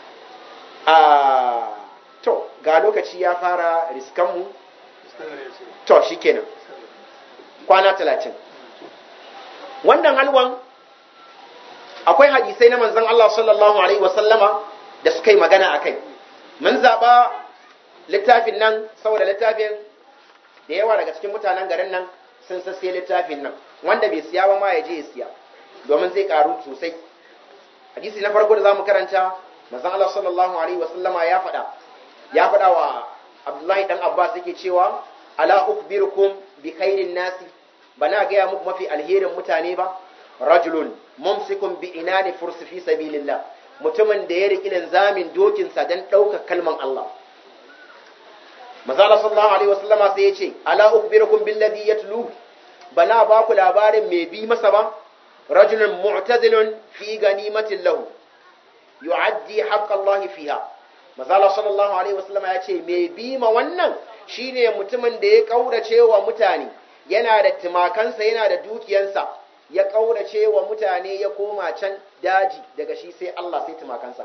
a to ga lokaci ya fara riskanmu to shikenan kwana talatin wannan halwan akwai hadisai na manzon Allah sallallahu alaihi wasallama da suka yi magana a kai mun zaɓa littafin nan saboda littafin da yawa daga cikin mutanen garin nan sun sasse littafin nan wanda bai siya ba ma ya je ya siya domin zai karu sosai hadisi na farko da zamu karanta manzon Allah sallallahu alaihi wasallama ya faɗa ya faɗa wa Abdullahi dan Abbas yake cewa ala ukhbirukum bi khairin nasi bana gaya muku mafi alherin mutane ba rajulun mumsikun bi inani fursi fi sabilillah mutumin da ya riƙi linzamin dokinsa don ɗaukar kalman Allah Mazala sallallahu alaihi wasallama sai ya ce ala ukhbirukum billadhi yatlu bana ba ku labarin mai bi masa ba rajulun mu'tazilun fi ganimatin lahu yu'addi haqqa Allah fiha Mazala sallallahu alaihi wasallama ya ce mai bi ma wannan shine mutumin da ya kaurace wa mutane yana da timakansa yana da dukiyansa ya kaurace wa mutane ya koma can daji daga shi sai Allah sai timakansa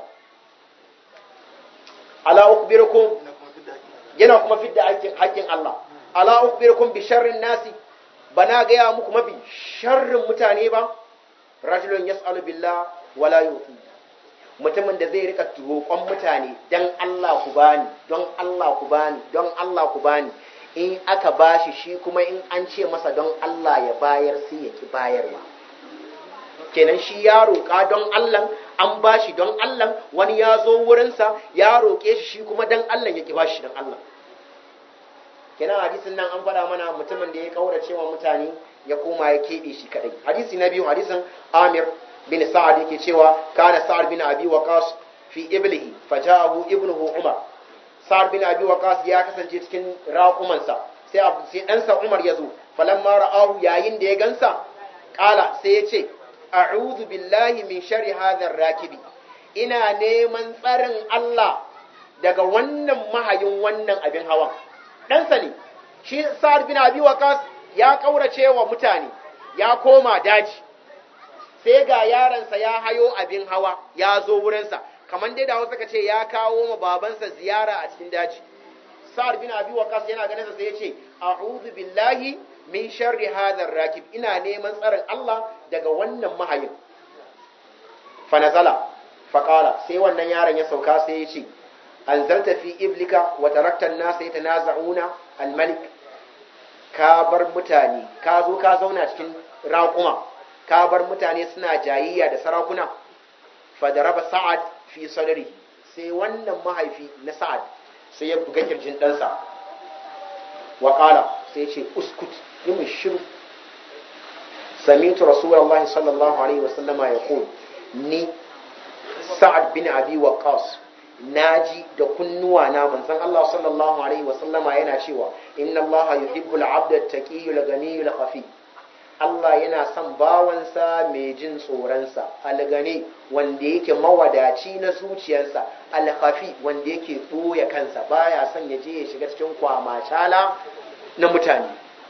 ala ukhbirukum yana kuma fidda haƙƙin Allah ala ukhbirukum bi sharrin nasi bana gaya muku mafi sharrin mutane ba rajulun yas'alu billah wala yuti mutumin da zai rika roƙon mutane dan Allah ku bani don Allah ku bani don Allah ku bani in aka bashi shi kuma in an ce masa don Allah ya bayar sai ya ki bayarwa kenan shi ya roƙa don Allah an bashi don Allah wani ya zo wurinsa ya roƙe shi shi kuma don Allah ya ki bashi don Allah kenan hadisin nan an faɗa mana mutumin da ya kaurace wa mutane ya koma ya keɓe shi kadai hadisi na biyu hadisin Amir bin Sa'ad yake cewa kana Sa'ad bin Abi Waqas fi iblihi faja'ahu ibnuhu Umar Sa'ad bin Abi Waqas ya kasance cikin raƙumansa sai sai ɗansa Umar ya zo falamma ra'ahu yayin da ya gansa ƙala sai ya ce a'udhu billahi min sharri hadha rakibi ina neman tsarin Allah daga wannan mahayin wannan abin hawan ɗansa ne shi Sa'ad bin Abi Waqas ya kaurace wa mutane ya koma daji sai ga yaransa ya hayo abin hawa ya zo wurinsa kamar dai da wasu ka ce ya kawo ma babansa ziyara a cikin daji sa'ad bin abi waqas yana ganin sa sai ya ce a'udhu billahi min sharri hadha rakib ina neman tsarin Allah daga wannan mahayin fa nazala fa qala sai wannan yaron ya sauka sai ya ce anzalta fi iblika wa tarakta an-nasa yatanaza'una al-malik ka bar mutane ka zo ka zauna cikin raƙuma ka bar mutane suna jayayya da sarakuna fadaraba sa'ad fi sadari sai wannan mahaifi na sa'ad sai ya buga kirjin ɗansa wa ƙala sai ya ce uskut yi mun shiru samitu rasulullah sallallahu alaihi wasallama ya qul ni sa'ad bin abi waqas naji da kunnuwa na manzon Allah sallallahu alaihi wasallama yana cewa inna Allah yuhibbul 'abda at-taqiyyu al-ghaniyyu al-khafi Allah yana son bawansa mai jin tsoronsa algani wanda yake mawadaci na zuciyarsa alkhafi wanda yake ɓoye kansa baya son ya je ya shiga cikin kwamacala na mutane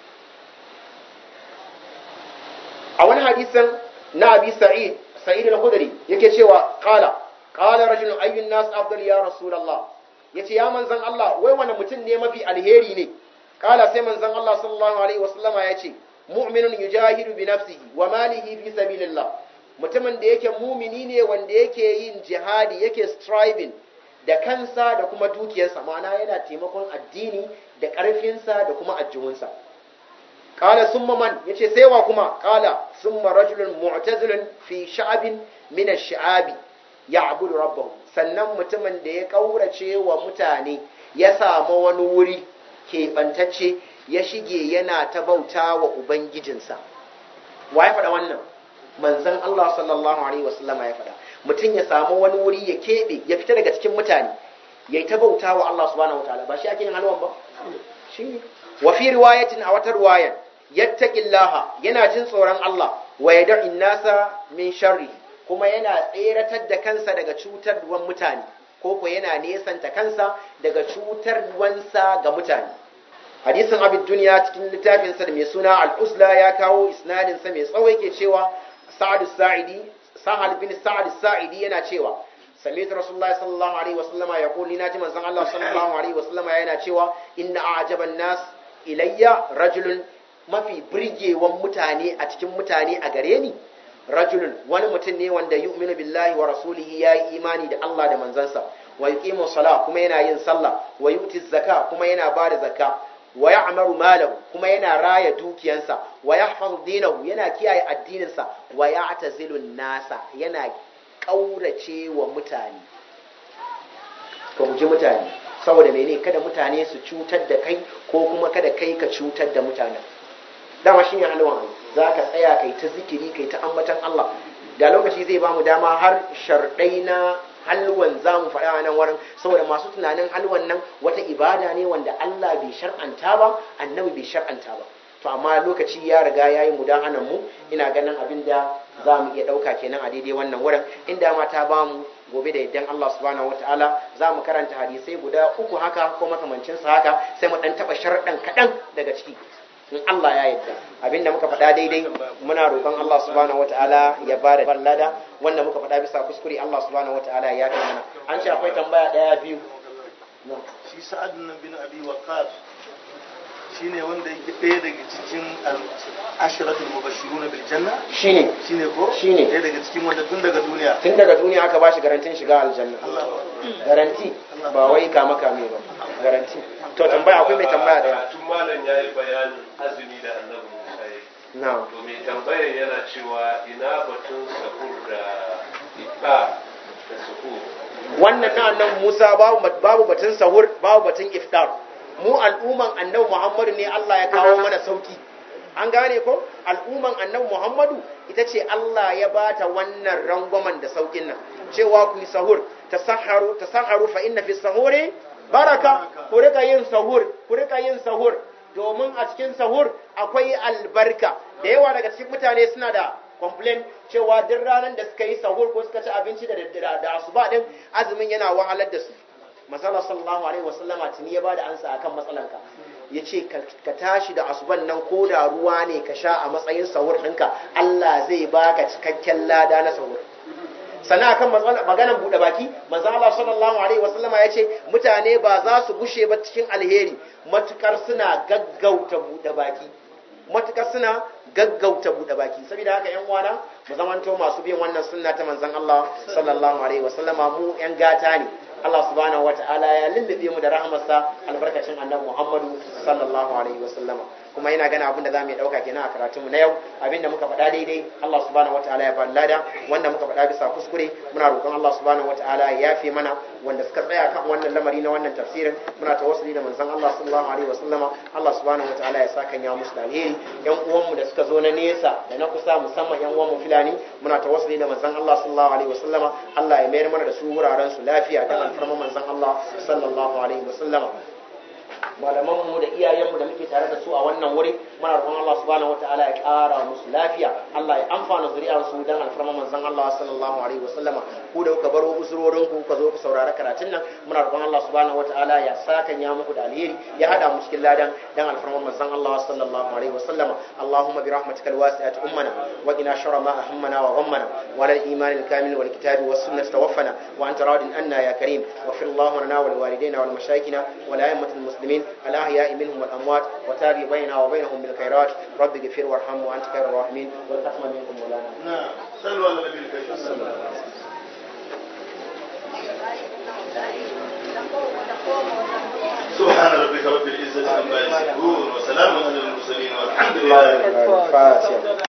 a wani hadisan na abi sa'id sa'id al-khudri yake cewa qala qala rajulun ayyun nas afdal ya rasulullah yace ya manzon Allah wai wani mutum ne mafi alheri ne qala sai manzon Allah sallallahu alaihi wasallama yace mu'minun yujahidu bi nafsihi wa malihi fi sabilillah mutumin da yake mumini ne wanda yake yin jihadi yake striving da kansa da kuma dukiyarsa ma'ana yana taimakon addini da ƙarfinsa da kuma ajjuhunsa qala summa man yace sai wa kuma qala summa rajulun mu'tazilun fi sha'abin min ash-sha'abi ya'budu rabbahu sannan mutumin da ya kaurace wa mutane ya samu wani wuri keɓantacce ya shige yana ta bauta wa Ubangijinsa. Wa ya faɗa wannan? Manzan Allah sallallahu Alaihi wasallama ya faɗa. Mutum ya samu wani wuri ya keɓe, ya fita daga cikin mutane, ya yi ta bauta wa Allah subhanahu wa ta'ala. Ba shi ake yin halwan ba? Shi ne. Wa fi riwayatin a wata riwayan, yattaqillaha yana jin tsoron Allah wa yad'in nasa min sharri kuma yana tseratar da kansa daga cutarwan mutane ko ko yana nesanta kansa daga cutarwansa ga mutane. hadisin abin duniya cikin littafinsa da mai suna al'usla ya kawo isnadinsa mai tsawo yake cewa sa'ad sa'idi sahal bin sa'ad sa'idi yana cewa sami'tu rasulullahi sallallahu alaihi wasallama ya kuli na ji manzon Allah sallallahu alaihi wasallama yana cewa inna a'jaban nas ilayya rajulun mafi birgewan mutane a cikin mutane a gare ni rajulun wani mutum ne wanda yu'minu billahi wa rasulihi yayi imani da Allah da manzansa wa yuqimu salah kuma yana yin sallah wa yu'ti zakka kuma yana bada zakka wa ya'maru malahu kuma yana raya dukiyansa wa yahfazu dinahu yana kiyaye addininsa wa ya'tazilu nasa yana kaurace wa mutane ka guji mutane saboda mene kada mutane su cutar da kai ko kuma kada kai ka cutar da mutanen dama shine halwan za ka tsaya kai ta zikiri kai ta ambatan Allah da lokaci zai bamu dama har sharɗai na halwan za mu faɗa a nan wurin saboda masu tunanin halwan nan wata ibada ne wanda Allah bai shar'anta ba annabi bai shar'anta ba to amma lokaci ya riga ya yi mudahanan mu ina ganin abin da za mu iya ɗauka kenan a daidai wannan wurin inda ma ta ba mu gobe da yaddan Allah subhanahu wataala za mu karanta hadisai guda uku haka ko makamancin sa haka sai mu dan taɓa sharɗan kaɗan daga ciki in Allah ya yarda abinda muka faɗa daidai muna roƙon Allah subhanahu wataala ya bada ballada wanda muka faɗa bisa kuskure Allah subhanahu wataala ya yafe mana an ce akwai tambaya ɗaya biyu shi sa'ad nan bin abi waqas shine wanda yake ɗaya daga cikin ashratul mubashshirun bil janna shine shine ko Shine. ɗaya daga cikin wanda tun daga duniya tun daga duniya aka bashi garantin shiga aljanna Allah garanti ba wai kama kame ba garanti to tambaya akwai mai tambaya ɗaya tun malam ya yi bayanin azumi da annabi musa ya yi na'am to mai tambayar yana cewa ina batun sahur da ifa da sahur wannan na annabi Musa babu babu batun sahur babu batun iftar mu al'umman annabi Muhammadu ne Allah ya kawo mana sauki an gane ko al'umman annabi Muhammadu ita ce Allah ya bata wannan rangwamen da saukin nan cewa ku yi sahur tasahharu tasahharu fa inna fi sahuri baraka ku rika yin sahur ku rika yin sahur domin a cikin sahur akwai albarka da yawa daga cikin mutane suna da complain cewa duk ranar da suka yi sahur ko suka ci abinci da da, da asuba din azumin yana wahalar da su masala sallallahu alaihi wasallama tuni ya bada ansa akan matsalanka ya ce ka tashi da asuban nan ko da ruwa ne ka sha a matsayin sahur ɗinka Allah zai baka cikakken lada na sahur sannan akan maganar buɗe baki manzo Allah sallallahu alaihi wasallama ya ce mutane ba za su gushe ba cikin alheri matukar suna gaggauta buɗe baki matukar suna gaggauta buɗe baki saboda haka yan uwana mu zamanto masu bin wannan sunna ta manzon Allah sallallahu alaihi wasallama mu yan gata ne Allah subhanahu wataala ya lullube mu da rahmarsa albarkacin annabi Muhammadu sallallahu alaihi wasallama kuma ina gana abin da za mu yi ɗauka kenan a karatunmu na yau abin da muka faɗa daidai Allah subhanahu wataala ya bani lada wanda muka faɗa bisa kuskure muna roƙon Allah subhanahu wataala ya yafe mana wanda suka tsaya kan wannan lamari na wannan tafsirin muna tawassuli da manzon Allah sallallahu alaihi wasallama Allah subhanahu wataala ya saka ya musu da alheri yan uwanmu da suka zo na nesa da na kusa musamman yan uwanmu filani muna tawassuli da manzon Allah sallallahu alaihi wasallama Allah ya mayar mana da su wuraren su lafiya da alfarma manzon Allah sallallahu alaihi wasallama malamanmu da iyayenmu da muke tare da su a wannan wuri muna roƙon Allah subhanahu wataala ya ƙara musu lafiya Allah ya amfana zuriyar su dan alfarma manzon Allah sallallahu alaihi wasallama ku da kuka baro usurorin ku kuka zo ku saurari karatun nan muna roƙon Allah subhanahu wataala ya saka ya muku da alheri ya hada mu cikin ladan dan alfarma manzon Allah sallallahu alaihi wasallama Allahumma bi rahmatikal wasi'ati ummana wa qina sharra ma ahammana wa ghammana wa lal iman al kamil wal kitabi was sunnah tawaffana wa anta radin anna ya karim wa fil Allahumma lana wa liwalidayna wal mashayikhina wa la ayyatil muslimin الأحياء منهم والأموات وتابع بيننا وبينهم بالخيرات رب اغفر وارحم وأنت خير الراحمين والتقم منكم مولانا نعم صلوا على النبي الكريم سبحان ربك رب العزة عما يصفون وسلام على المرسلين والحمد لله الفاتحة